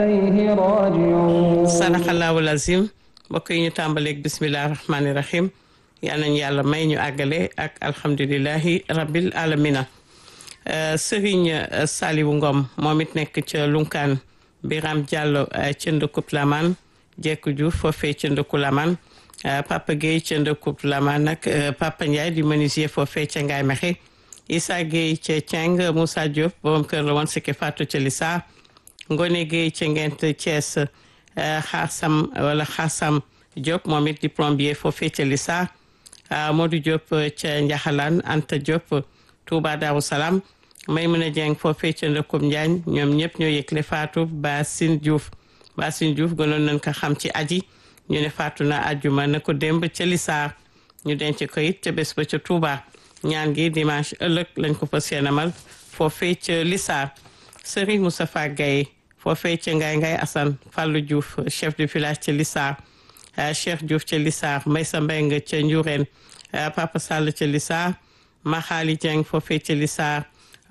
إليه راجعون sadaxallahu lazim mbokk yi ñu tàmbaleeg bisimilah rahmaani rahim yal nañu yàlla may ñu àggale ak alhamdulilahi rabbil alamina Serigne Saliou Ngom moom it nekk ca Lunkaan Biram Diallo ca ndëkkub Laman Jekku Diouf foofee ca ndëkku Laman Papa Guèye ca ndëkkub Laman nag Papa Ndiaye di menuisier foofee ca Ngaay Mexe Issa Guèye ca Ceng Moussa Diop borom kër la woon sikki Fatou ca Lissa Ngone Guèye ca Ngent Thiès Xaasam wala Xaasam Diop moom it di plombier foofee ca Lissa Modou Diop ca Njaxalaan Anta Diop Touba Darou Salam Maymuna Dieng foofee ca Ndëkkum Njaañ ñoom ñëpp ñoo yëgle Fatou Basine Diouf Basine Diouf gënoon nañ ko xam ci aji ñu ne faatu na ajjuma na ko démb ca Lissa ñu denc ko it ca bés ba ca Touba ñaan gi dimanche ëllëg lañ ko fas yéenamal foofee ca Lissa Serigne Moustapha Gaye foofee ca Ngaye Ngaye Assane Fallou Diouf chef de village ca Lissa Cheikh Diouf ca Lissa Maysa Mbeng ca Ndiouréen Papa Sall ca Lissa Maxaali Dieng foofee ca Lissa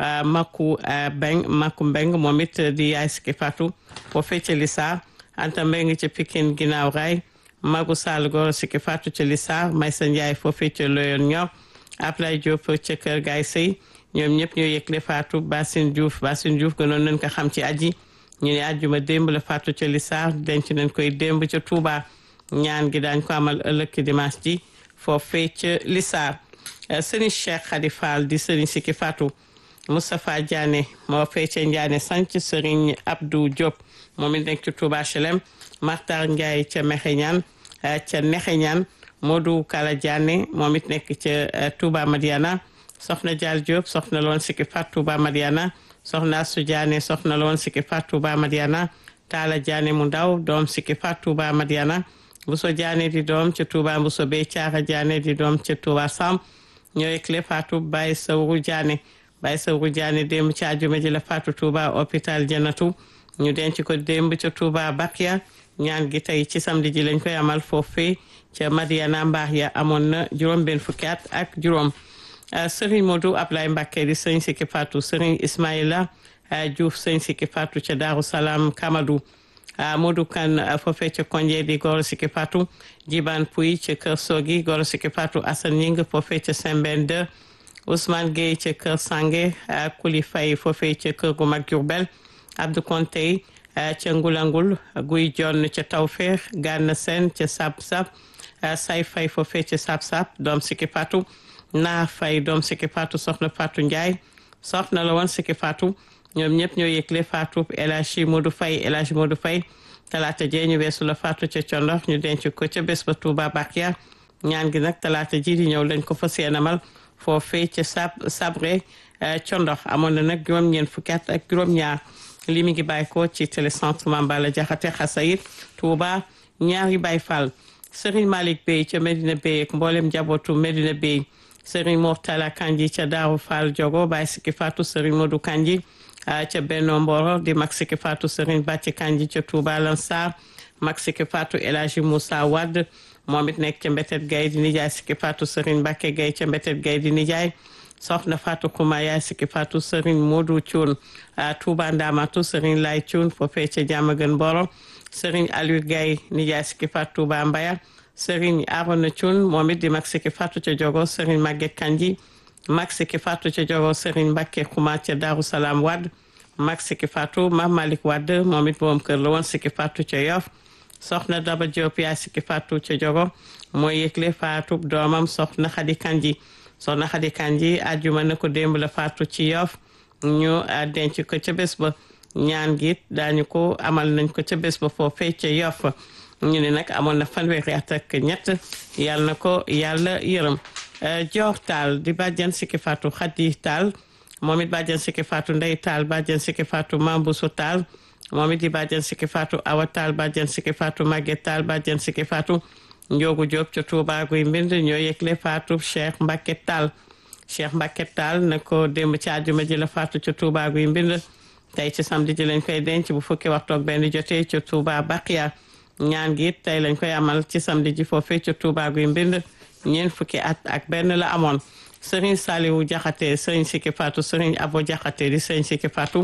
Maku Beng Maku Mbeng moom it di yaay Siki Fatou foofee ca Lissa Anta Mbeng ca Pikine ginnaaw raay Magu Sall Goro Siki Fatou ca Lissa Maysa Ndiaye foofee ca Loyon Ñor Ablaye Diop ca Kër Gaay Sey ñoom ñëpp ñoo yëgle Fatou Basine Diouf Basine Diouf gënoon nañ ko xam ci aji ñu ne àjjuma démb la Fatou ca Lissa denc nañ koy démb ca Touba ñaan gi daañ ko amal ëllëg ki dimanche ji foofee ca Lissa Serigne Cheikh Khady Fall di Serigne Siki Fatou Moustapha Diané moo fee ca Ndiané sanc Serigne Abdou Diop moom it nekk ci Touba HLM Martar Ndiaye ca Mexeñaan ca Nexeñaan Modou Kala Diané moom it nekk ca Touba Madiana soxna Dial Diop soxna loon Siki Fatou Touba Madiana soxna Asu Diané soxna loon Siki Fatou Touba Madiana Talla Diané mu ndaw doom Siki Fatou Touba Madiana Bousso Diané di doom ca Touba Bousso Bey Caara Diané di doom ca Touba Sam ñoo yëgle Fatou Baye Sawru Diané Baye Sawru Diané démb ci àjjuma ji la Fatou Touba hôpital Janatu ñu denc ko démb ca Touba Bakia ñaan gi tey ci samedi ji lañ koy amal foofee ca Madiana mbaax ya amoon na juróom benn fukki at ak juróom Serigne Modou Ablaye Mbacké di sëñ Siki Fatou Serigne Ismaïla Diouf sëñ Siki Fatou ca Darou Salam Kamadou Modou Kane foofee ca Konje di Goro Siki Fatou Jiban Pouy ca Kër Sogi Goro Siki Fatou Assane Ñing foofee ca Sembène 2 Ousmane Gueye ca Kër Sange Kuli Faye foofee ca Kër gu mag Diourbel Abdou Kontey ca Ngulangul Guy Jonn ca Tawfeex Gana Sène ca Sab Sab Say Faye foofee ca Sab Sab doom Siki Fatou naa Faye doom Siki Fatou soxna Fatou Ndiaye soxna la woon Siki Fatou ñoom ñëpp ñoo yëgle Fatou El Hadji Modou Faye El Hadji Modou Faye talaata jee ñu weesu la Fatou ca Condox ñu denc ko ca bés ba Touba Bakia ñaan gi nag talaata ji di ñëw lañ ko fas yéenamal foofee ca sab sabre Condox amoon na nag juróom-ñeent fukki at ak juróom-ñaar li mi ngi bàyyi ko ci télécentre Mambala Jaxate Xasayit Touba ñaari Baay Fall Serigne Malick Bey ca Medina Bey ak mboolem njabootu Medina Bey Serigne Mortala Kanji ca Daaru Fall Jogo Baay Siki Fatou Serigne Modou Kanji ca Benno Mboro di mag Siki Fatou Serigne Bàcci Kanji ca Touba Lansar mag Siki Fatou El Hadji Moussa Wade moom it nekk ca Mbetet Gay di nijaay Siki Fatou Serigne Mbacke Gay ca Mbetet Gay di nijaay soxna Fatou Kouma yaay Siki Fatou Serigne Modou Thioune Touba Ndamatu Serigne Lay Thioune foofee ca Diamaguène Mboro Serigne Aliou Gay nijaay Siki Fatou Touba Mbaya Serigne Arona Thioune moom it di mag Siki Fatou ca Jogo Serigne Maguette Kanji mag Siki Fatou ca Jogo Serigne Mbacke Kouma ca Darou Salam Wade mag Siki Fatou Mame Malick Wade moom it moom kër la woon Siki Fatou ca Yoff soxna Daba Diop yaay Siki Fatou ca Jogo mooy yëgle Fatou doomam soxna Khady Kanji soxna Khady Kanji àjjuma na ko démb la Fatou ci Yoff ñu denc ko ca bés ba ñaan gi daañu ko amal nañ ko ca bés ba foofee ca Yoff ñu ne nag amoon na fanweeri at ak ñett yàlla na ko yàlla yërëm joor taal di bàjjan Siki Fatou Khady taal moom it bàjjan Siki Fatou Ndey taal bàjjan Siki Fatou Mambusu taal moom it di bàjjan Siki Fatou Awa taal bàjjan Siki Fatou Maguette taal bàjjan Siki Fatou Njoogu Diop ca Touba guy mbind ñoo yëgle Fatou Cheikh Mbacke taal Cheikh Mbacke taal na ko démb ci àjjuma ji la Fatou ca Touba guy mbind tey ci samedi ji lañ koy denc bu fukki waxtu ak benn jotee ca Touba Baqiya ñaan gi it tey lañ koy amal ci samedi ji foofee ca Touba guy mbind ñeent fukki at ak benn la amoon Serigne Saliou Diakhaté Serigne Siki Fatou Serigne Abo Diakhaté di Serigne Siki Fatou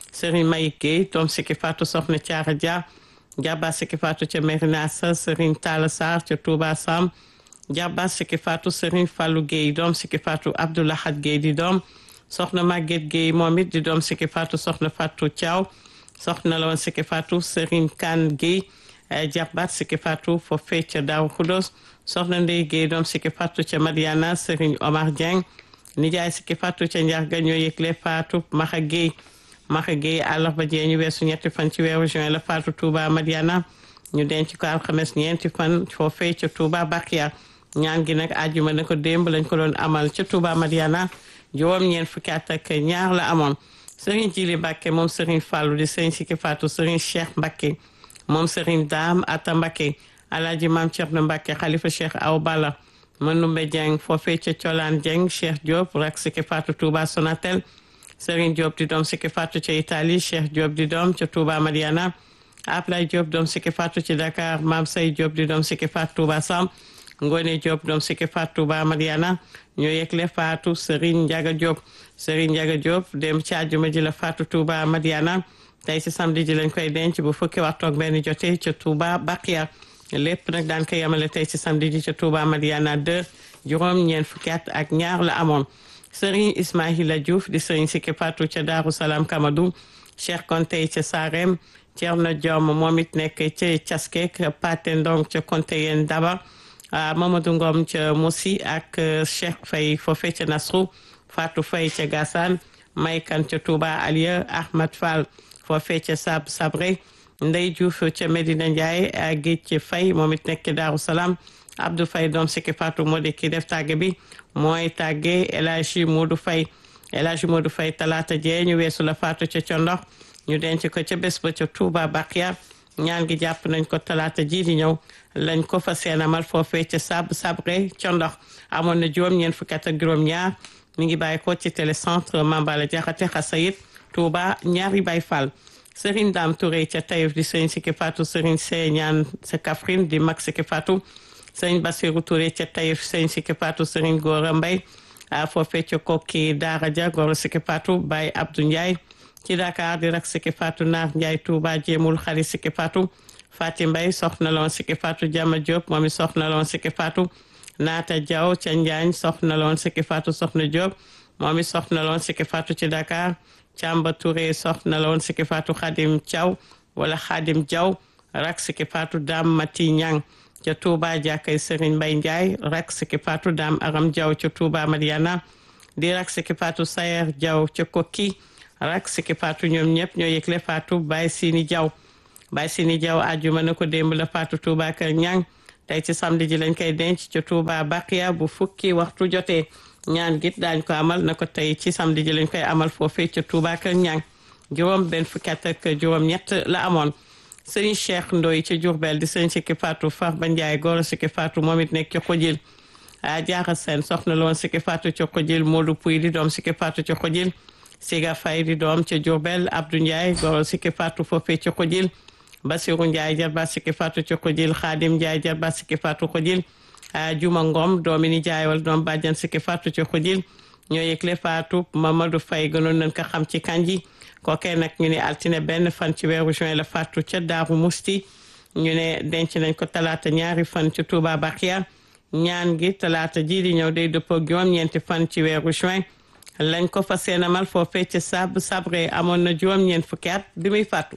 Serigne Mayik Gueye doom Siki Fatou soxna Thiara Dia Jabba Siki Fatou ca Merina Sa Serigne Talla Sarr ca Touba Sam Jabba Siki Fatou Serigne Fallou Gueye doom Siki Fatou Abdoulahad Gueye di doom soxna Maguette Gueye moom it di doom Siki Fatou soxna Fatou Thiaw soxna la woon Siki Fatou Serigne Kane Gueye Jabbat Siki Fatou foofee ca Daaru Xudos soxna Ndeye Gueye doom Siki Fatou ca Madiana Serigne Omar Dieng nijaay Siki Fatou ca Njarga ñoo yëgle Fatou Maxa Gueye Maxa Gueye àllarba jee ñu weesu ñetti fan ci weeru juin la Fatou Touba Madiana ñu denc ko alxames ñeenti fan foofee ca Touba Bakia ñaan gi nag àjjuma na ko démb lañ ko doon amal ca Touba Madiana juróom ñeent fukki at ak ñaar la amoon Serigne Jili Mbacke moom Serigne Fallou di Serigne Siki Fatou Serigne Cheikh Mbacke moom Serigne Dame Atta Mbacke Alaaji Maam Thierno Mbacke Khalifa Cheikh Aw Balla Manumbe Dieng foofee ca Colaan Dieng Cheikh Diop rak Siki Fatou Touba Sonatel Serigne Diop di doom Siki Fatou ca Italie Cheikh Diop di doom ca Touba Madiana Ablaye Diop doom Siki Fatou ci Dakar Maam Say Diop di doom Siki Fatou Touba Sam Ngone Diop doom Siki Fatou Touba Madiana ñoo yegle Fatou Serigne Ndiaga Diop Serigne Ndiaga Diop dem ci àjjuma ji la Fatou Touba Madiana tey ci samedi ji lañ koy denc bu fukki waxtu ak benn jotee ca Touba Bakia lépp nag daan ko yemale tey ci samedi ji ca Touba Madiana 2 juróom ñeent fukki at ak ñaar la amoon Serigne Ismaïla Diouf di Serigne Siki Fatou ca Daaru Salaam Kamadou Cheikh Konte ca Sarem Thierno Diom moom it nekk ca Caskek Pate Ndong ca Konte yeen Daba Mamadou Ngom ca Moussi ak Cheikh Faye foofee ca Nasrou Fatou Faye ca Gassane Maykan ca Touba Aliya Ahmad Fall foofee ca Sab Sabre Ndey Diouf ca Medina Ndiaye Géej Faye moom it nekk Daaru Salaam Abdou Faye doom Siki Fatou moo di ki def tàgge bi mooy tàgge El Hadji Modou Faye El Hadji Modou Faye talaata jee ñu weesu la Fatou ca Condox ñu denc ko ca bés ba ca Touba Bakia ñaan gi jàpp nañ ko talaata ji di ñëw lañ ko fa seenamal foofee ca sab sabre Condox amoon na juróom-ñeent fukki at ak juróom-ñaar mi ngi bàyyi ko ci télécentre Mambala Jaxate Xasayit Touba ñaari Baay Fall Serigne Dame Touré ca Taïf di Serigne Siki Fatou Serigne Sey ñaan sa Kaffrine di mag Siki Fatou Serigne Bassirou Touré ca Taïf Serigne Siki Fatou Serigne Gora Mbay foofee ca Kokki Daara Ja Gora Siki Fatou Baye Abdou Ndiaye ci Dakar di rak Siki Fatou Naar Ndiaye Touba jéemul xari Siki Fatou Fati Mbay soxna loon Siki Fatou Jama Diop moom i soxna loon Siki Fatou Naata Diaw ca Njaañ soxna loon Siki Fatou soxna Diop moom i soxna loon Siki Fatou ci Dakar Camba Touré soxna loon Siki Fatou Khadim Thiaw wala Khadim Diaw rak Siki Fatou Dame Mati Ñang ca Touba jàkkay Serigne Mbay Ndiaye rak Siki Fatou Dame Aram Diaw ca Touba Madiana di rak Siki Fatou Sayer Diaw ca Kokki rak Siki Fatou ñoom ñëpp ñoo yëgle Fatou Baye Sini Diaw Baye Sini Diaw àjjuma na ko démb la Fatou Touba Kër Ñang tey ci samedi ji lañ koy denc ca Touba Bakia bu fukki waxtu jotee ñaan git daañ ko amal na ko tey ci samedi ji lañ koy amal foofee ca Touba Kër Ñang juróom benn fukki at ak juróom ñett la amoon sëriñ Cheikh Ndoy ca Diourbel di sëriñ Siki Fatou Farba Ndiaye góor Siki Fatou moom it nekk ca Xojil a jaaxa seen soxna loon Siki Fatou ca Xojil Modou Pouy di doom Siki Fatou ca Xojil Siga Fay di doom ca Diourbel Abdou Ndiaye góor Siki Fatou foofee ca Xojil Basiru Ndiaye jarba Siki Fatou ca Xojil Xaadim Ndiaye jarba Siki Fatou Xojil Juma Ngom doomi ni jaay wala doom bàjjan Siki Fatou ca Xojil ñoo yëgle Fatou Mamadou Faye gënoon nañ ko xam ci kanji kookee nag ñu ne altine benn fan ci weeru juin la Fatou ca Daaru Musti ñu ne denc nañ ko talaata ñaari fan ci Touba Bakia ñaan gi talaata ji di ñëw day dëppoo juróom-ñeenti fan ci weeru juin lañ ko fa seenamal foofee ca sab sabre amoon na juróom-ñeent fukki at bi muy fàttu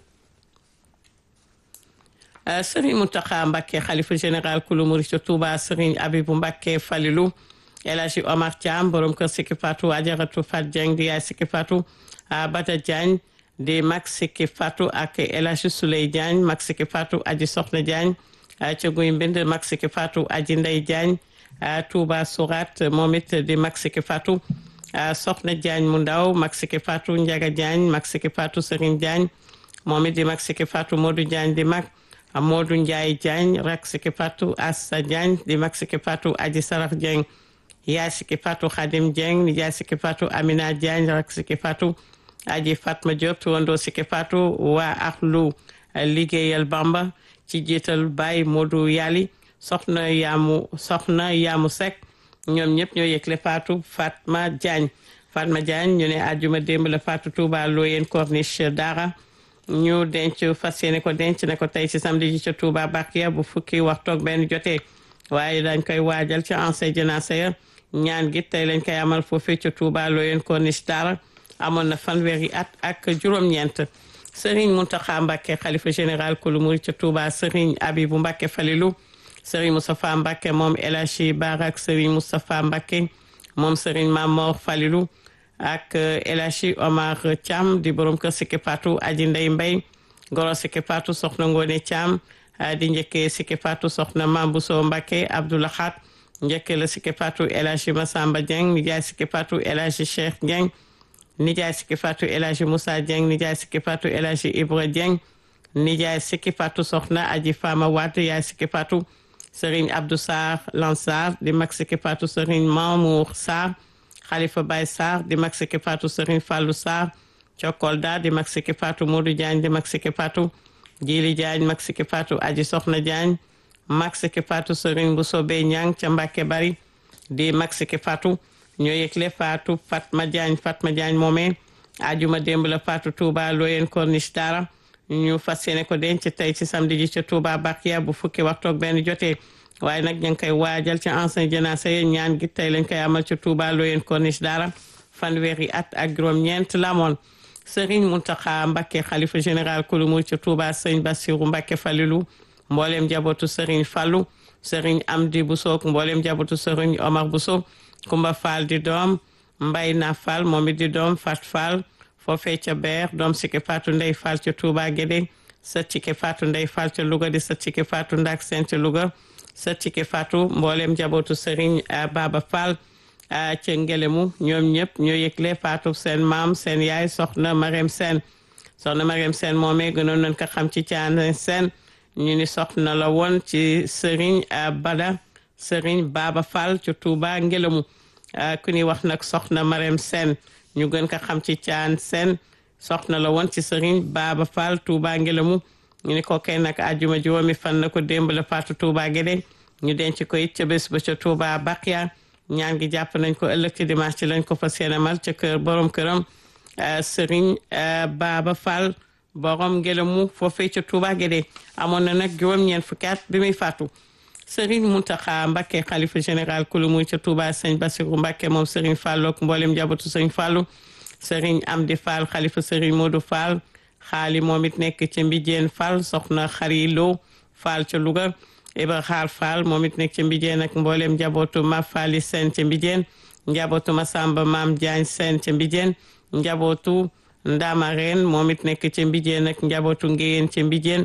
Serigne Mountakha Mbacké xalifa général kulu murid ca Touba Serigne Abibou Mbacké Falilou El Hadji Omar Thiam borom kër Siki Fatou Ajaratu Fat Dieng di yaay Siki Fatou Bada Diagne di mag Siki Fatou ak El Hadji Souley Diagne mag Siki Fatou aji Soxna Diagne ca guy mbind mag Siki Fatou aji Ndey Diagne Touba Sourat moom it di mag Siki Fatou Soxna Diagne mu ndaw mag Siki Fatou Ndiaga Diagne mag Siki Fatou Serigne Diagne moom it di mag Siki Fatou Modou Diagne di mag Modou Ndiaye Diagne rak Siki Fatou Assa Diagne di mag Siki Fatou aji Saraf Dieng yaay Siki Fatou Khadim Dieng ni yaay Siki Fatou Amina Diagne rak Siki Fatou aji Fatma Diop tuwandoo Siki Fatou waa Akhlu liggéeyal Bamba ci jiital Baye Modou Yali soxna Yamu soxna Yamu Seck ñoom ñëpp ñoo yëgle Fatou Fatma Diagne Fatma Diagne ñu ne àjjuma démb la faatu Touba Loyenne Corniche Dara ñu denc fas yéene ko denc ne ko tey ci samedi ji ca Touba Bakia bu fukki waxtu ak benn jotee waaye dañ koy waajal ci ancien janaasa ya ñaan gi tey lañ koy amal foofee ca Touba Loyenne Corniche Dara amoon na fanweeri at ak juróom-ñeent Serigne Mountakha Mbacké xalifa général kulu murid ca Touba Serigne Abibou Mbacké Falilou Serigne Moustapha Mbacké moom El Hadji Barak Serigne Moustapha Mbacké moom Serigne Mamor Falilou ak El Hadji Omar Thiam di borom kër Siki Fatou Aji Ndey Mbay goro Siki Fatou soxna Ngone Thiam di njëkkee Siki Fatou soxna Mambuso Mbacké Abdoulahat njëkkee la Siki Fatou El Hadji Massamba Dieng nijaay Siki Fatou El Hadji Cheikh Dieng nijaay Siki Fatou El Hadji Moussa Dieng nijaay Siki Fatou El Hadji Ibra Dieng nijaay Siki Fatou soxna Aji Fama Wade yaay Siki Fatou Serigne Abdou Sarr Lansar di mag Siki Fatou Serigne Mamour Sarr Khalifa Baye Sarr di mag Siki Fatou Serigne Fallou Sarr Cokolda di mag Siki Fatou Modou Diagne di mag Siki Fatou Djili Diagne mag Siki Fatou Aji Soxna Diagne mag Siki Fatou Serigne Bousobe Niang ca Mbacke Bari di mag Siki Fatou ñoo yëgle Fatou Fatma Diagne Fatma Diagne moomee ajuma démb la Fatou Touba Loyenne Corniche Dara ñu fas yéene ko denc tey ci samedi ji ca Touba Bakia bu fukki waxtu ak benn jotee waaye nag ñu ngi koy waajal ci ancien janaasa yi ñaan gi tey lañ koy amal ca Touba Loyenne Corniche Dara fanweeri at ak juróom-ñeent la amoon Serigne Mountakha Mbacké xalifa général kulu murid ca Touba Serigne Bassirou Mbacké Falilou mbooleem njabootu Serigne Fallou Serigne Amdi Bousso mbooleem njabootu Serigne Omar Bousso Kumba Fall di doom Mbay na Fall moom it di doom Fat Fall foofee ca Beer doom Siki Fatou Ndey Fall ca Touba Guédé sët Siki Fatou Ndey Fall ca Louga di sët Siki Fatou Ndak Seen ca Louga sët Siki Fatou mbooleem njabootu Serigne Baba Fall ca Ngelemu ñoom ñëpp ñoo yëgle Fatou seen maam seen yaay soxna Marème Sène soxna Marème Sène moomee gënoon nañ ko xam ci Thiané Sène ñu ni soxna la woon ci Serigne Bada Serigne Baba Fall ca Touba Ngelemu ku ñuy wax nag soxna Marème Sène ñu gën ko xam ci Thiané Sène soxna la woon ci Serigne Baba Fall Touba Ngelemu ñu ni ko kay nag àjjuma juróomi fan na ko démb la faatu Touba Guédé ñu denc ko it ca bés ba ca Touba Bakia ñaan gi jàpp nañ ko ëllëg ci dimanche ci lañ ko fas yéene mal ca kër borom këram Serigne Baba Fall borom Ngelemu foofee ca Touba Guédé amoon na nag juróom-ñeent fukki at bi muy faatu Serigne Mountakha Mbacké xalifa général kulu muy ca Touba Sëñ Bassirou Mbacké moom Serigne Fallou ak mboolem njabootu Sëñ Fallou Serigne Amdi Fall xalifa Serigne Modou Fall xaali moom it nekk ca Mbijeen Fall soxna Xari Lo Fall ca Louga Ibra Xaar Fall moom it nekk ca Mbijeen ak mboolem njabootu Ma Falli Sène ca Mbijeen njabootu Masamba Maam Diagne Sène ca Mbijeen njabootu Ndama Reen moom it nekk ca Mbijeen ak njabootu Ngéyeen ca Mbijeen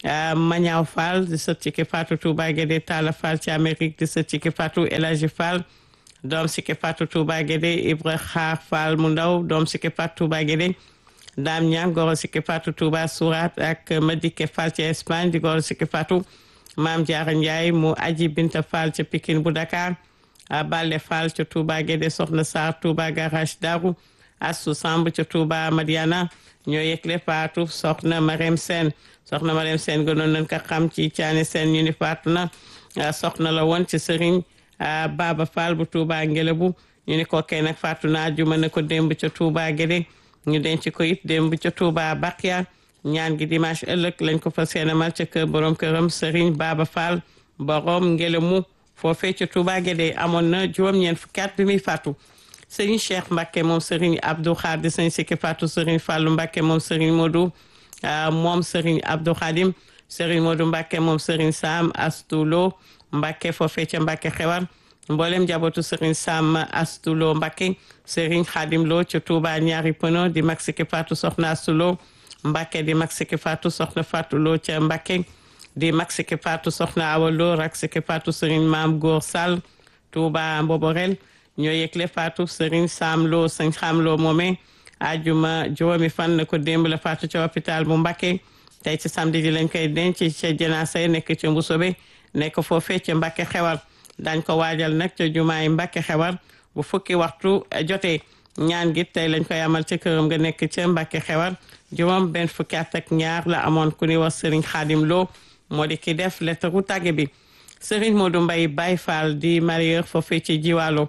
Mañaaw Fall di sët ci ki Fatou Touba Guédé Talla Fall ci Amérique di sët ci ki Fatou El Hadji Fall doom si ki Fatou Touba Guédé Ibra Xaar Fall mu ndaw doom si ki Fatou Touba Guédé Dame Niang goro si ki Fatou Touba Sourat ak Madike Fall ci Espagne di goro si ki Fatou Maam Diarra Ndiaye mu aji Binta Fall ca Pikine bu Dakar Balle Fall ca Touba Guédé Soxna Sarr Touba Garage Darou Assou Samb ca Touba Madiana ñoo yëgle Fatou Soxna Marème Sène soxna Marème Sène gënoon nañ ko xam ci Thiané Sène ñu ni faatu na soxna la woon ci Serigne Baba Fall bu Touba Ngelebu ñu ni ko kay nag faatu na àjjuma ne ko démb ca Touba Guédé ñu denc ko it démb ca Touba Bakia ñaan gi dimanche ëllëg lañ ko fas yéene mal ca kër borom këram Serigne Baba Fall borom Ngelemu foofee ca Touba Guédé amoon na juróom-ñeent fukki at bi muy faatu Serigne Cheikh Mbacké moom Serigne Abdou Khadir Serigne Siki Fatou Serigne Fallou Mbacké moom Serigne Modou moom Serigne Abdou Khadim Serigne Modou Mbacké moom Serigne Sam Astulo Mbacké foofee ca Mbacké xewar mboolem njabootu Serigne Sam Astulo Mbacké Serigne Khadim Lo ca Touba ñaari pono di mag Siki Fatou soxna Astulo Mbacké di mag Siki Fatou soxna Fatou Lo ca Mbacké di mag Siki Fatou soxna Awa Lo rak Siki Fatou Serigne Maam Góor Sall Touba Mboborel ñoo yëgle Fatou Serigne Sam Lo Serigne Xam Lo moomee ajuma juróomi fan na ko démb la faatu ca hôpital bu Mbacké tey ci samedi ji lañ koy denc ca janaasa nekk ca Mbusobe nekk foofee ca Mbacké xewar dañ ko waajal nag ca jumaay Mbacké xewar bu fukki waxtu jotee ñaan gi tey lañ koy amal ca këram nga nekk ca Mbacké xewar juróom benn fukki at ak ñaar la amoon ku ni wax Serigne Khadim Lo moo di ki def lettre tàgge bi Serigne Modou Mbaye Baye Fall di marieur foofee ci Jiwaalo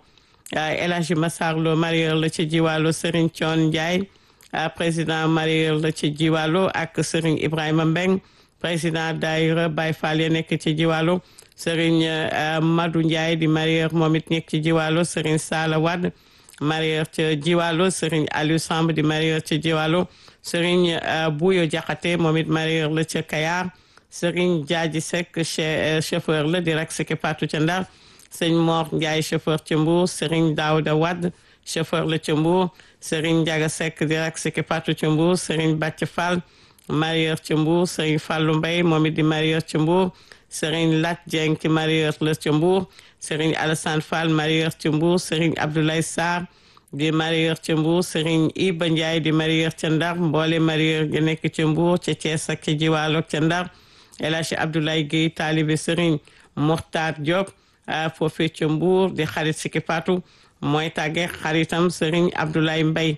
El Hadji Massar Lo mareyeur la ci jiwaalo Serigne Thion Ndiaye président mareyeur la ci jiwaalo ak Serigne Ibrahima Mbeng président daayira Baye Fall ya nekk ci jiwaalo Serigne Madou Ndiaye di mareyeur moom it nekk ci jiwaalo Serigne Sala Wade mareyeur ci jiwaalo Serigne Aliou Samb di mareyeur ci jiwaalo Serigne Bouyo Diakhaté moom it mareyeur la ca Kayar Serigne Diadji Seck chauffeur la di rak siki patu ca Ndar sëñ Mor Ndiaye chauffeur ca Mbour Serigne Daouda Wade chauffeur la ca Mbour Serigne Ndiaga Seck di rak siki patu ca Mbour Serigne Bàcc Fall mareyeur ca Mbour Serigne Fallou Mbaye moom it di mareyeur ca Mbour Serigne Lat Dieng ci mareyeur la ca Mbour Serigne Alassane Fall mareyeur ca Mbour Serigne Abdoulaye Sarr di mareyeur ca Mbour Serigne Iba Ndiaye di mareyeur ca Ndar mboole mareyeur gi nekk ca Mbour ca Thiès ak ca Jiwaalo ca Ndar El Hadji Abdoulaye Guèye taalibe Serigne Mokhtar Diop foofee ca Mbour di xarit Siki Fatou mooy tàgge xaritam Serigne Abdoulaye Mbaye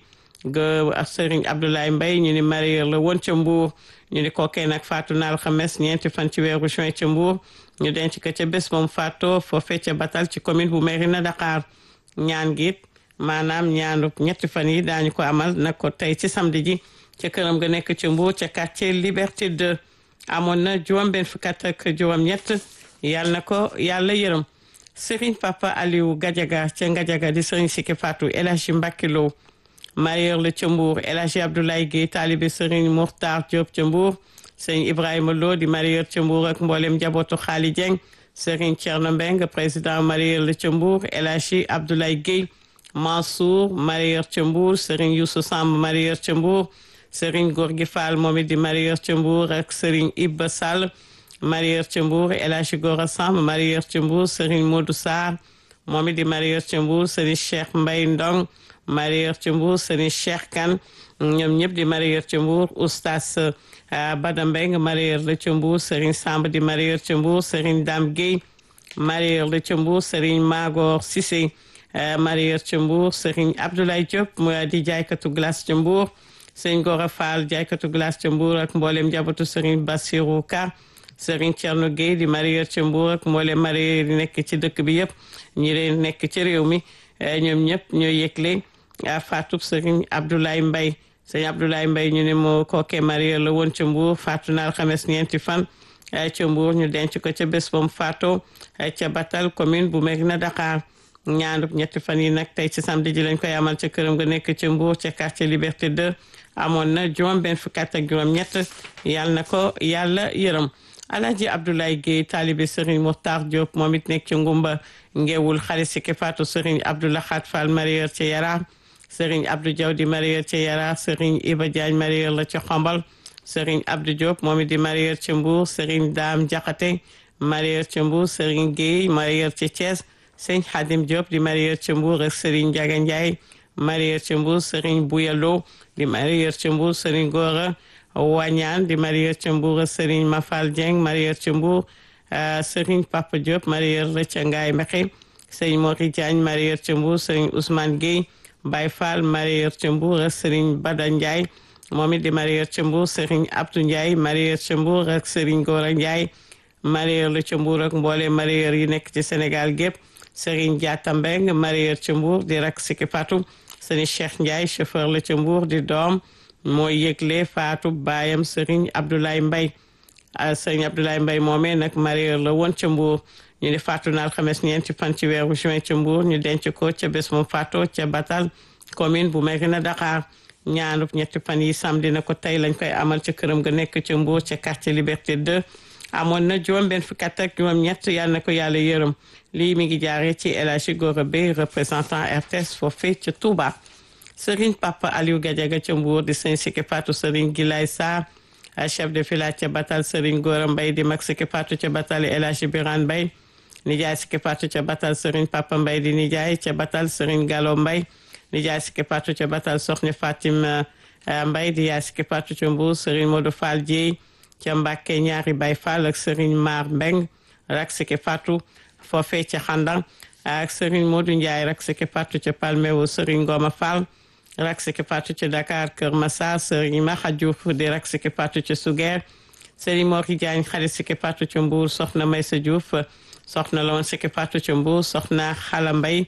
ga Serigne Abdoulaye Mbaye ñu ni mareyeur la woon ca Mbour ñu ni kookee nag faatu na alxames ñeenti fan ci weeru juin ca Mbour ñu denc ko ca bés moom faatoo foofee ca Batal ci commune bu Mérina Dakhar ñaan gi maanaam ñaanu ñetti fan yi daañu ko amal nag ko tey ci samedi ji ca këram ga nekk ca Mbour ca quartier Liberté 2 amoon na juróom benn fukk ak juróom ñett yàlla na ko yàlla yërëm Serigne Papa Aliou Gadiaga ca Gadiaga di Serigne Siki Fatou El Hadji Mbacké Lo mareyeur la ca Mbour El Hadji Abdoulaye Guèye taalibe Serigne Mourtar Diop ca Mbour Serigne Ibrahima Lo di mareyeur ca Mbour ak mboolem njabootu Xaali Dieng Serigne Thierno Mbeng président mareyeur la ca Mbour El Hadji Abdoulaye Guèye Mansour mareyeur ca Mbour Serigne Youssou Samb mareyeur ca Mbour Serigne Gorgui Fall moom it di mareyeur ca Mbour ak Serigne Ibba Sall mareyeur ca Mbour El Hadji Gora Samb mareyeur ca Mbour Serigne Modou Sarr moom it di mareyeur ca Mbour Serigne Cheikh Mbaye Ndong mareyeur ca Mbour Serigne Cheikh Kane ñoom ñëpp di mareyeur ca Mbour Oustaz Bada Mbeng mareyeur la ca Mbour Serigne Samb di mareyeur ca Mbour Serigne Dame Guèye mareyeur la ca Mbour Serigne Magor Cissé mareyeur ca Mbour Serigne Abdoulaye Diop mu di jaaykatu glace ca Mbour Serigne Gora Fall jaaykatu glace ca Mbour ak mboolem njabootu Serigne Bassirou Ka Serigne Thierno Guèye di mareyeur ca Mbour ak mboolem mareyeur yi nekk ci dëkk bi yëpp ñi leen nekk ci réew mi ñoom ñëpp ñoo yëgle faatu Serigne Abdoulaye Mbaye Serigne Abdoulaye Mbaye ñu ne moo kookee mareyeur la woon ca Mbour faatu na alxames ñeenti fan ca Mbour ñu denc ko ca bés bam faatoo ca Batal commune bu Mérina Dakhar ñaanub ñetti fan yi nag tey ci samedi ji lañ koy amal ca këram nga nekk ca Mbour ca quartier Liberté 2 amoon na juróom benn fukk ak juróom ñett yàlla na ko yàlla yërëm Alaaji Abdoulaye Guèye taalibe Serigne Mokhtar Diop moom it nekk ca Ngumba ngeewul xarit Siki Fatou Serigne Abdoulahat Fall mareyeur ca Yara Serigne Abdou Diaw di mareyeur ca Yara Serigne Iba Diagne mareyeur la ca Xombal Serigne Abdou Diop moom it di mareyeur ca Mbour Serigne Dame Diakhaté mareyeur ca Mbour Serigne Guèye mareyeur ca Thiès Serigne Khadim Diop di mareyeur ca Mbour ak Serigne Ndiaga Ndiaye mareyeur ca Mbour Serigne Bouyalo di mareyeur ca Mbour Serigne Gora Wañaan di mareyeur ca Mbour ak Serigne Mafal Dieng mareyeur ca Mbour Serigne Papa Diop mareyeur la ca Ngaye Mekhe Serigne Mori Diagne mareyeur ca Mbour Serigne Ousmane Gueye Baye Fall mareyeur ca Mbour ak Serigne Bada Ndiaye moom it di mareyeur ca Mbour Serigne Abdou Ndiaye mareyeur ca Mbour ak Serigne Gora Ndiaye mareyeur la ca Mbour ak mboole mareyeur yi nekk ci Sénégal gépp Serigne Diatta Mbeng mareyeur ca Mbour di rak Siki Fatou Serigne Cheikh Ndiaye chauffeur la ca Mbour di doom mooy yëgle faatu baayam Serigne Abdoulaye Mbaye Serigne Abdoulaye Mbaye moomee nag mareyeur la woon ca Mbour ñu ne faatu na alxames ñeenti fan ci weeru juin ca Mbour ñu denc ko ca bés moom faatoo ca Batal commune bu Mérina Dakhar ñaanub ñetti fan yi samedi na ko tey lañ koy amal ca këram ga nekk ca Mbour ca quartier Liberté 2 amoon na juróom benn fukki at ak juróom ñett yàlla na ko yàlla yërëm lii mi ngi jaaree ci El Hadji Gora Bey représentant RTS foofee ca Touba Serigne Papa Aliou Gadiaga ca Mbour di sëñ Siki Fatou Serigne Gilay Sarr chef de village ca Batal Serigne Gora Mbaye di mag Siki Fatou ca Batal El Hadji Birane Mbaye nijaay Siki Fatou ca Batal Serigne Papa Mbaye di nijaay ca Batal Serigne Gallo Mbaye nijaay Siki Fatou ca Batal Soxna Fatima Mbaye di yaay Siki Fatou ca Mbour Serigne Modou Fall Dieye ca Mbàkke ñaari Baye Fall ak Serigne Mar Mbeng rak Siki Fatou foofee ca Xandang ak Serigne Modou Ndiaye rak Siki Fatou ca Palmewo Serigne Ngoma Fall rak Siki Fatou ca Dakar Kër Massar Serigne Maxa Diouf di rak Siki Fatou ca Suger Serigne Mori Diagne xarit Siki Fatou ca Mbour soxna Maysa Diouf soxna la woon Siki Fatou ca Mbour soxna Xala Mbay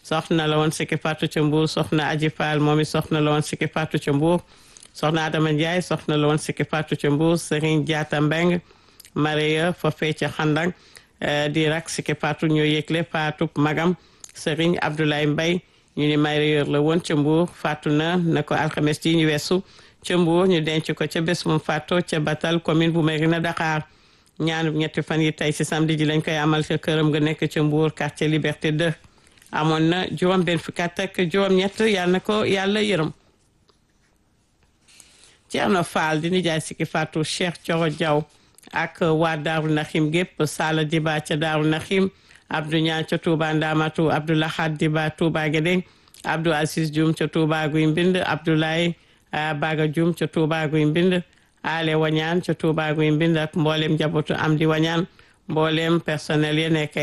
soxna la woon Siki Fatou ca Mbour soxna Aji Fall moom it soxna la woon Siki Fatou ca Mbour soxna Adama Ndiaye soxna la woon Siki Fatou ca Mbour Serigne Diatta Mbeng Maria foofee ca Xandang di rak Siki Fatou ñoo yëgle Fatou magam Serigne Abdoulaye Mbaye ñu ni Maria la woon ca Mbour faatu na na ko alxames ji ñu weesu ca Mbour ñu denc ko ca bés mu faatoo ca Batal commune bu Mérina Dakar ñaanu ñetti fan yi tey ci samedi ji lañ koy amal ca këram nga nekk ca Mbour quartier Liberté 2 amoon na juróom benn fukki at ak juróom ñett yàlla na ko yàlla yërëm Ceerno Faal di nijaay Siki Fatou Cheikh Coro Diaw ak waa Daaru Naxim gépp Sala Diba ca Daaru Naxim Abdou Ñaan ca Touba Ndamatu Abdou Lahad Diba Touba Guédé Abdou Aziz Dioum ca Touba Guy Mbind Abdoulaye Baga Dioum ca Touba Guy Mbind Ale Wañaan ca Touba Guy Mbind ak mboolem njabootu am di Wañaan mboolem personnel yi nekk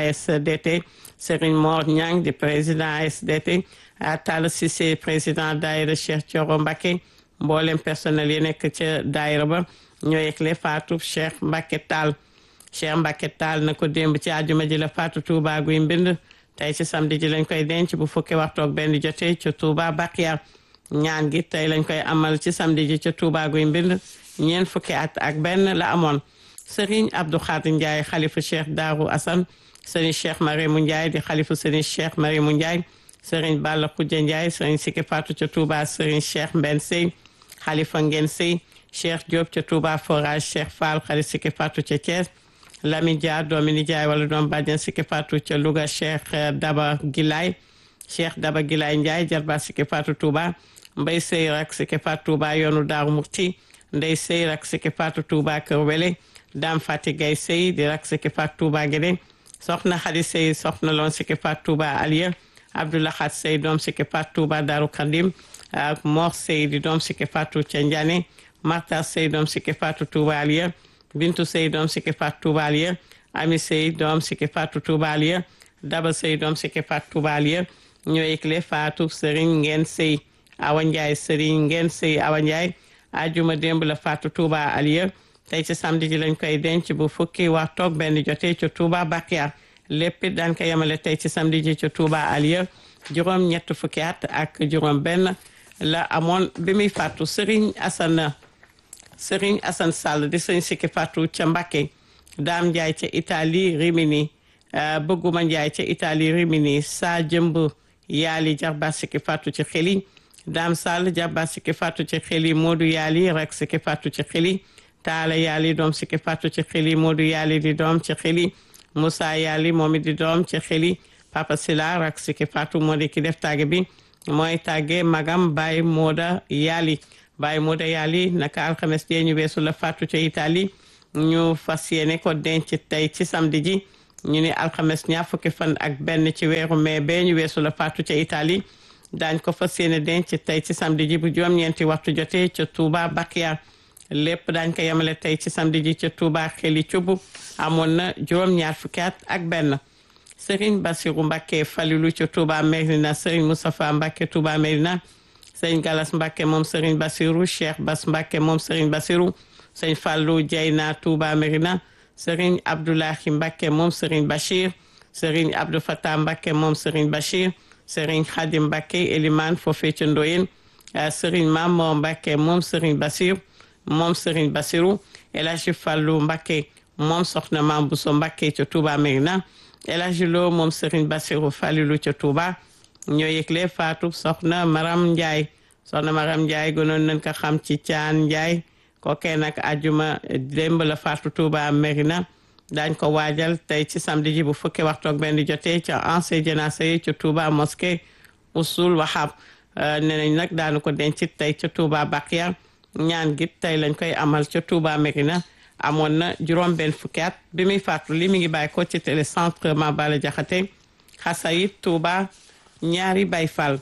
ASDT Serigne Mor Niang di président ASDT Talla Cissé président daayira Cheikh Thioro Mbacké mboolem personnel yi nekk ca daayira ba ñoo yëgle faatu Cheikh Mbacké Tall Cheikh Mbacké Tall na ko démb ci àjjuma ji la faatu Touba Guy Mbind tey ci samedi ji lañ koy denc bu fukki waxtu ak benn jotee ca Touba Bakhia ñaan gi tey lañ koy amal ci samedi ji ca Touba Guy Mbind ñeent fukki at ak benn la amoon Serigne Abdou Khadir Ndiaye xalifa Cheikh Darou Assane Serigne Cheikh Mariamou Ndiaye di xalifa Serigne Cheikh Mariamou Ndiaye Serigne Balla Khoudia Ndiaye Serigne Siki Fatou ca Touba Serigne Cheikh Mben Sey xalifa Ngeen Sey Cheikh Diop ca Touba Forage Cheikh Fall xalifa Siki Fatou ca Thiès Lamine Dia doomi nijaay wala doom bàjjen Siki Fatou ca Louga Cheikh Daba Gilay Cheikh Daba Gilay Ndiaye jarba Siki Fatou Touba Mbay Sey rak Siki Fatou Touba yoonu Daaru Murti Ndey Sey rak Siki Fatou Touba Kër Wele Dame Fati Gay Sey di rak Siki Fatou Touba Guédé soxna Xadi Sey soxna loon Siki Fatou Touba Aliya Abdoulahat Sey doom Siki Fatou Touba Daaru Kandim ak Mor Sey di doom Siki Fatou ca Njane Marta Sey doom Siki Fatou Touba Aliya Bintu Sey doom Siki Fatou Touba Aliya Ami Sey doom Siki Fatou Touba Aliya Daba Sey doom Siki Fatou Touba Aliya ñoo yëgle Fatou Serigne Ngeen Sey Awa Ndiaye Serigne Ngeen Sey Awa Ndiaye ajuma démb la Fatou Touba Aliya tey ci samedi ji lañ koy denc bu fukki waxtu ak benn jotee ca Touba Bakhia lépp it daan ko yemale tey ci samedi ji ca Touba Aliya juróom ñett fukki at ak juróom benn la amoon bi muy faatu Serigne Assane Serigne Assane Sall di sëñ Siki Fatou ca Mbacké Dame Ndiaye ca Italie Rimini Bëgguma Ndiaye ca Italie Rimini saa jëmb yaali jarba Siki Fatou ci xeli Dame Sall jarba Siki Fatou ci xeli Modou yaali rek Siki Fatou ci xeli Taala yaali doom Siki Fatou ci xeli Modou yaali di doom ci xeli Moussa yaali moom it di doom ci xeli Papa Sila rek Siki Fatou moo di ki def tàgge bi mooy tàgge magam Baye Moda yaali Baye Moda yaali naka alxames jee ñu weesu la faatu ca Italie ñu fas yéene ko denc tey ci samedi ji ñu ni alxames ñaar fukki fan ak benn ci weeru mai bee ñu weesu la faatu ca Italie daañ ko fas yéene denc tey ci samedi ji bu juróom-ñeenti waxtu jotee ca Touba Bakhia lépp daañ ko yemale tey ci samedi ji ca Touba xeli cubb amoon na juróom-ñaar fukki at ak benn Serigne Bassirou Mbacké Falilou ca Touba Mérina Serigne Moustapha Mbacké Touba Mérina Serigne Galas Mbacké moom Serigne Bassirou Cheikh Bass Mbacké moom Serigne Bassirou Serigne Fallou Dieyna Touba Mérina Serigne Abdoulahi Mbacké moom Serigne Bachir Serigne Abdou Fatah Mbacké moom Serigne Bachir Serigne Khadim Mbacké Elimane foofee ca Ndoyen Serigne Mamor Mbacké moom Serigne Bassir moom Serigne Bassirou El Hadji Fallou Mbacké moom Soxna Mam Bousso Mbacké ca Touba Mérina El Hadji Lo moom Serigne Bassirou Falilou ca Touba ñoo yëgle faatu soxna Maram Ndiaye soxna Maram Ndiaye gënoon nañ ko xam ci Caan Ndiaye kookee nag ajuma démb la faatu Touba Mérina daañ ko waajal tey ci samedi ji bu fukki waxtu ak benn jotee ca ancien jénacé yi ca Touba mosquée Usul Wahab nee nañ nag daanu ko denc tey ca Touba Bakhia ñaan gi tey lañ koy amal ca Touba Mérina amoon na juróom benn fukki at bi muy faatu li mi ngi bàyyi ko ci télécentre Mabala Jaxate Xasayit Touba ñaari Baay Fall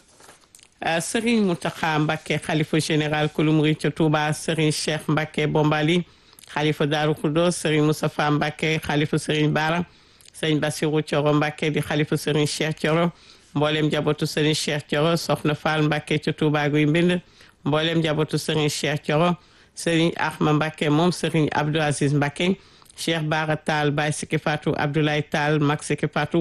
Serigne Mountakha Mbacké xalifa général kulu murid ca Touba Serigne Cheikh Mbacké Bombali xalifa Daaru Khoudoss Serigne Moustapha Mbacké xalifa Serigne Bara Serigne Bassirou Thioro Mbacké di xalifa Serigne Cheikh Thioro mboolem njabootu Serigne Cheikh Thioro Soxna Fall Mbacké ca Touba Guy Mbind mboolem njabootu Serigne Cheikh Thioro Serigne Ahma Mbacké moom Serigne Abdou Aziz Mbacké Cheikh Bara Tall Baye Siki Fatou Abdoulaye Tall Mag Siki Fatou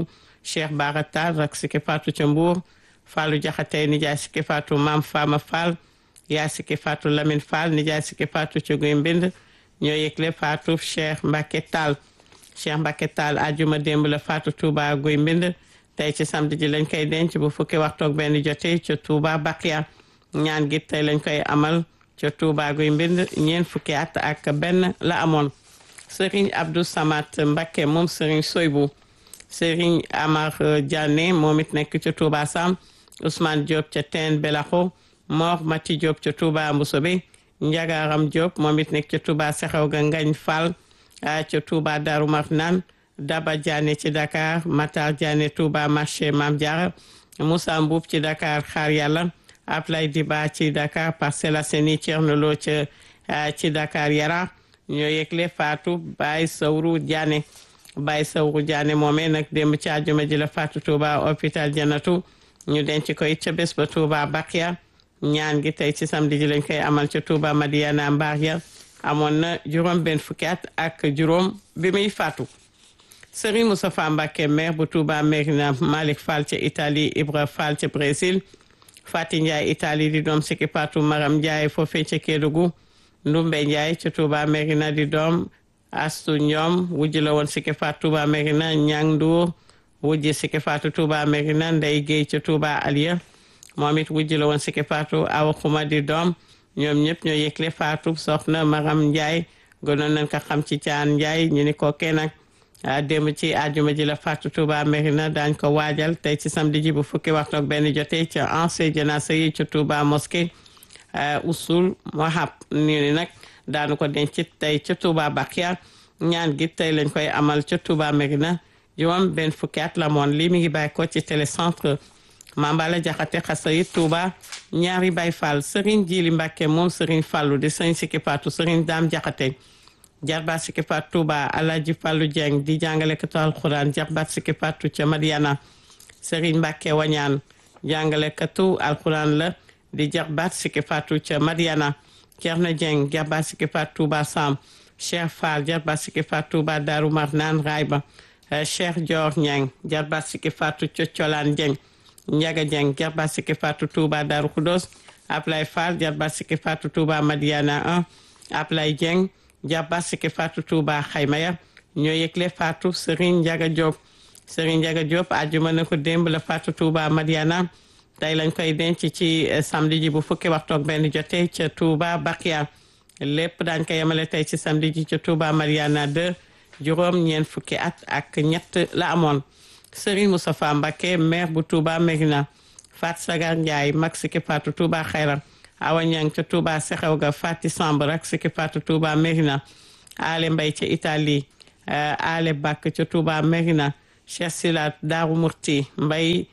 Cheikh Bara Tall rak Siki Fatou ca Mbour Fallou Jaxate nijaay Siki Fatou Maam Fama Fall yaay Siki Fatou Lamine Fall nijaay Siki Fatou ca Guy Mbind ñoo yëgle Fatou Cheikh Mbacke Tall Cheikh Mbacke Tall ajuma démb la Fatou Touba Guy Mbind tey ci samedi ji lañ koy denc bu fukki waxtu ak benn jotee ca Touba Bakia ñaan gi tey lañ koy amal ca Touba Guy Mbind ñeent fukki at ak benn la amoon Serigne Abdou Samat Mbacke moom Serigne Soybou Serigne Amar Diané moom it nekk ca Touba Sam Ousmane Diop ca Teen Belaxo Mor Mati Diop ca Touba Mboussobé Njagaram Diop moom it nekk ca Touba Sexew ga Ngañ Fall ca Touba Darou Marnane Daba Diané ci Dakar Matar Diané Touba marché Mam Diarra Moussa Mboub ci Dakar Xaar Yàlla Ablay Diba ci Dakar Parcelles Assainies Thierno Lo ci ci Dakar Yara ñoo yëgle Fatou Baye Sawru Diané Baye Sawru Diané moomee nag démb ci àjjuma ji la Fatou Touba hôpital Janatu ñu denc ko it ca bés ba Touba Bakia ñaan gi tey ci samedi ji lañ koy amal ca Touba Madiana Mbar ya amoon na juróom benn fukki at ak juróom bi muy faatu Serigne Moustapha Mbacké maire bu Touba Mérina Malick Fall ca Italie Ibra Fall ca Brésil Fati Ndiaye Italie di doom Siki Fatou Maram Ndiaye foofee ca Kédougou Ndumbe Ndiaye ca Touba Mérina di doom Astu Ñoom wujj la woon Siki Fatou Touba Mérina Ñang Ndour wujj Siki Fatou Touba Mérina Ndey Guèye ca Touba Aliya moom it wujj la woon Siki Fatou Awa Xuma di doom ñoom ñëpp ñoo yëgle Fatou soxna Maram Ndiaye gënoon nañ ko xam ci caan Ndiaye ñu ni kookee nag démb ci àjjuma ji la Fatou Touba Mérina daañ ko waajal tey ci samedi ji bu fukki waxtu ak benn jotee ca ancien janaasa yi ca Touba mosquée usul mohab ni ni nag daanu ko denc tey ca Touba Bakia ñaan gi tey lañ koy amal ca Touba Mérina juróom benn fukki at la moon lii mi ngi bàyyi ko ci télécentre Mambala Jaxate Xasayit Touba ñaari Baay Fall Serigne Jili Mbàkke moom Serigne Fallu di Serigne Siki Fatou Serigne Daam Jaxate jarbaat Siki Fatou Touba Alaaji Fallu Dieng di jàngalekatu alxuraan jarbaat Siki Fatou ca Madiana Serigne Mbàkke Wañaan jàngalekatu alxuraan la di jarbaat Siki Fatou ca Madiana Cerno Dieng jarbaat Siki Fatou Touba Sam Cheikh Fall jarbaat Siki Fatou Touba Daaru Marnaan Rayba Cheikh Dior Ñang jarbaat Siki Fatou ca Colaan Dieng Njaga Dieng jarbaat Siki Fatou Touba Daaru Xudos Ablay Fall jarbaat Siki Fatou Touba Madiana 1 Ablay Dieng jarbaat Siki Fatou Touba Xaymaya ñoo yëgle Fatou Serigne Njaga Diop Serigne Njaga Diop àjjuma na ko démb la Fatou Touba Madiana tey lañ koy denc ci samedi ji bu fukki waxtu ak benn jotee ca Touba Bakia lépp daañ ko yemale tey ci samedi ji ca Touba Madiana 2 juróom ñeent fukki at ak ñett la amoon Serigne Moustapha Mbacké maire bu Touba Mérina Fat Sagar Ndiaye mag Siki Fatou Touba Xayra Awa Ñang ca Touba Sexew ga Fati Samb rak Siki Fatou Touba Mérina Ale Mbay ca Italie Ale Bakk ca Touba Mérina Cheikh Silat Daaru Murti Mbay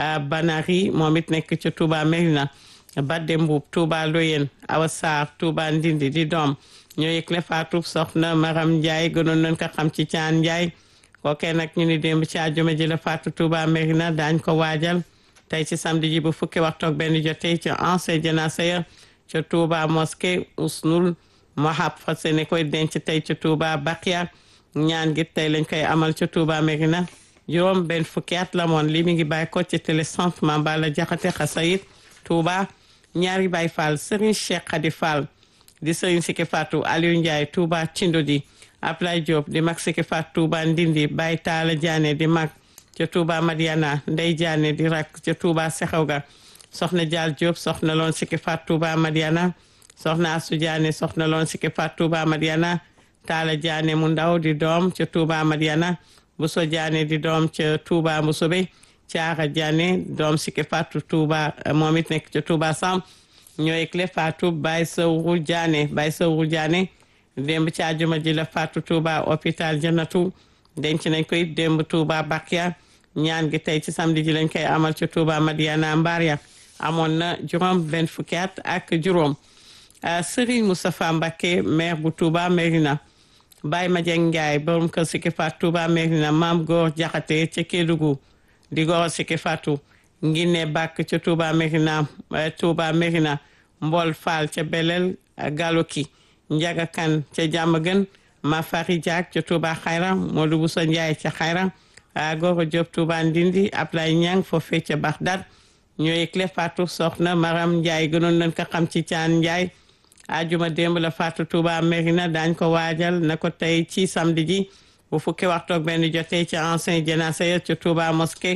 Banari moom it nekk ca Touba Mérina Badde Mbuub Touba Loyen Awa Sarr Touba Ndindi di doom ñoo yëgle Fatou soxna Maram Ndiaye gënoon nañ ko xam ci Caan Ndiaye kookee nag ñu ni démb ci àjjuma ji la Fatou Touba Mérina daañ ko waajal tey ci samedi ji bu fukki waxtu ak benn jotee ca ancien janaasa ya ca Touba mosquée Usnul Mohab fas yéene koy denc tey ca Touba Bakia ñaan gi tey lañ koy amal ca Touba Mérina juróom benn fukki at la moon lii mi ngi bàyyi ko ci télécentre Mambala Jaxate Xasayit Touba ñaari Baay Fall Serigne Cheikh Khady Fall di Serigne Siki Fatou Aliou Ndiaye Touba Tindodi Ablaye Diop di mag Siki Fatou Touba Ndindi Baye Talla Diané di mag ca Touba Madiana Ndey Diané di rak ca Touba Sexew ga soxna Dial Diop soxna loon Siki Fatou Touba Madiana soxna Asu Diané soxna loon Siki Fatou Touba Madiana Talla Diané mu ndaw di doom ca Touba Madiana Bousso Diané di doom ca Touba Mboussobé Caara Diané doom Siki Fatou Touba moom it nekk ca Touba Sam ñooy clé Fatou Baye Sawru Diané Baye Sawru Diané démb ci àjjuma ji la Fatou Touba hôpital Jannatu denc nañ ko it démb Touba Bakia ñaan gi tey ci samedi ji lañ koy amal ci Touba Madiana Mbaria amoon na juróom benn fukki at ak juróom Serigne Moustapha Mbacké maire bu Touba Mérina Baye Madieng Ndiaye borom kër Siki Fatou Touba Mérina Maam Góor Jaxate ca Kédougou di goro Siki Fatou Nginne Bakk ca Touba Mérina Touba Mérina Mbol Fall ca Belel Galoki Njaga Kan ca Jàmmagën Ma Fari Diak ca Touba Xayra Modou Bousso Ndiaye ca Xayra Goro Diop Touba Ndindi Ablaye Niang foofee ca Bagdad ñoo yëgle faatu soxna Maram Ndiaye gënoon nañ ko xam ci Caan Ndiaye ajuma démb la faatu Touba Mérina daañ ko waajal na ko tey ci samedi ji bu fukki waxtu ak benn jotee ci ancien janaasa ya ca Touba mosquée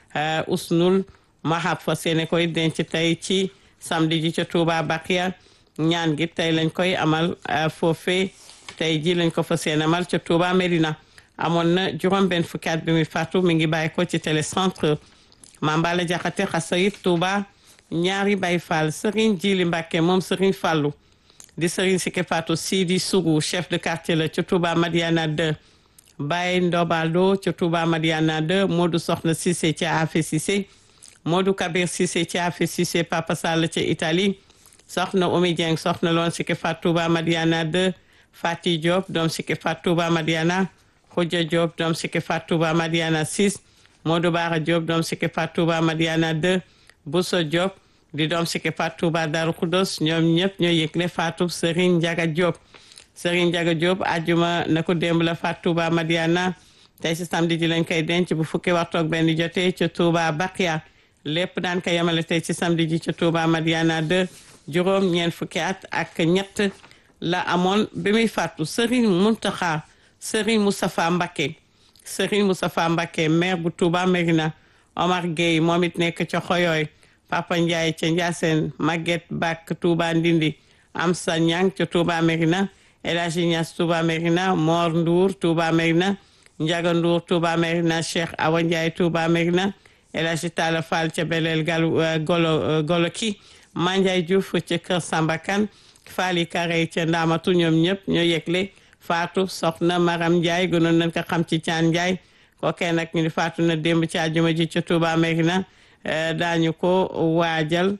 Usnul Mahab fa seene koy denc tey ci samedi ji ca Touba Bakia ñaan gi tey lañ koy amal foofee tey ji lañ ko fa seen amal ca Touba Mérina amoon na juróom benn fukki at bi muy faatu mi ngi bàyyi ko ci télécentre Mambala Jaxate Xasayit Touba ñaari Baay Faal Serigne Jili Mbàkke moom Serigne Fàllu di Serigne Sike Fatou Sidi Sougou chef de quartier la ca Touba Madiana 2 Baye Ndobalo ca Touba Madiana 2 Modou Soxna Cissé ca Afe Cissé Modou Kabir Cissé ca Afe Cissé Papa Sall ca Italie Soxna Omi Dieng soxna loon Sike Fatou Touba Madiana 2 Fati Diop doom Sike Fatou Touba Madiana Khoudia Diop doom Sike Fatou Touba Madiana 6 Modou Bara Diop doom Sike Fatou Touba Madiana 2 Bousso Diop di doom Sike Fatou Touba Darou Khoudoss ñoom ñëpp ñoo yëgle Fatou Serigne Ndiaga Diop Serigne Ndiaga Diop ajjuma na ko démb la Fatou Touba Madiana tey si samedi ji lañ koy denc bu fukki waxtu ak benn jotee ca Touba Bakia lépp daan ko yemale tey ci samedi ji ca Touba Madiana 2 juróom ñeent fukki at ak ñett la amoon bi muy faatu Serigne Mountakha Serigne Moustapha Mbacké Serigne Moustapha Mbacké maire bu Touba Mérina Omar Gueye moom it nekk ca Xoyooy Papa Ndiaye ca Ndiassène Maguette Bak Touba Ndindi Amsa Niang ca Touba Mérina El Hadji Niass Touba Mérina Mor Ndour Touba Mérina Ndiaga Ndour Touba Mérina Cheikh Awa Ndiaye Touba Mérina El Hadji Talla Fall ca Belel Gal Golo Golo ki Mandiaye Diouf ca Kër Sambakan Fali Kare ca Ndaamatu ñoom ñëpp ñoo yegle faatu soxna Maram Ndiaye gënoon nañ ko xam ci Caan Ndiaye kookee nag ñu ni faatu na démb ci àjjuma ji ca Touba Mérina daañu ko waajal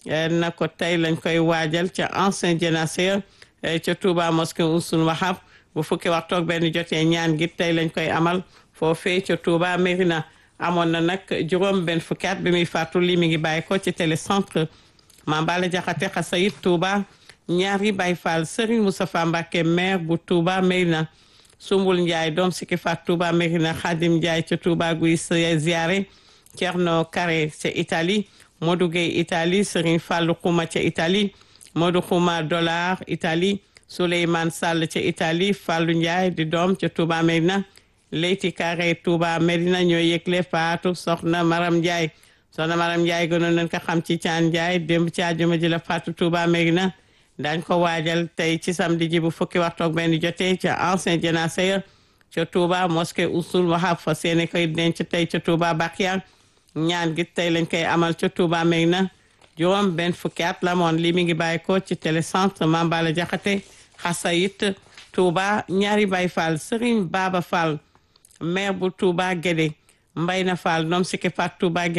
na ko tey lañ koy waajal ca ancien jénaceur ca Touba mosquée Ousul Wahab bu fukki waxtu ak benn jotee ñaan gi tey lañ koy amal foofee ca Touba Mérina amoon na nag juróom benn fukki at bi muy faatu lii mi ngi bàyyi ko ci télécentre Mambala Jaxate Xasayit Touba ñaari Baay Faal Serigne Moustapha Mbacké maire bu Touba Mérina Sumbul Ndiaye doom Siki Fat Touba Mérina Khadim Ndiaye ca Touba guy ziare Thierno Carré ca Italie Modou Gueye Italie Serigne Fallou Khouma ca Italie Modou Khouma Dollar Italie Souleymane Sall ca Italie Fallou Ndiaye di doom ca Touba Mérina Leyti Carré Touba Mérina ñoo yëgle faatu soxna Maram Ndiaye soxna Maram Ndiaye gënoon nañ ko xam ci Caan Ndiaye démb ci àjjuma ji la faatu Touba Mérina dañ ko waajal tey ci samedi ji bu fukki waxtu ak benn jotee ca ancien jénaceur ca Touba mosquée Ousul Wahab fa seeni koy denc tey ca Touba Bakia ñaan gi tey lañ koy amal ca Touba Mérina juróom benn fukki at la moon li mi ngi bàyyi ko ci télécentre Mambala Jaxate Xasayit Touba ñaari Baay Fall Serigne Baba Fall maire bu Touba Guédé Mbayna Fall doom Siki Fat Touba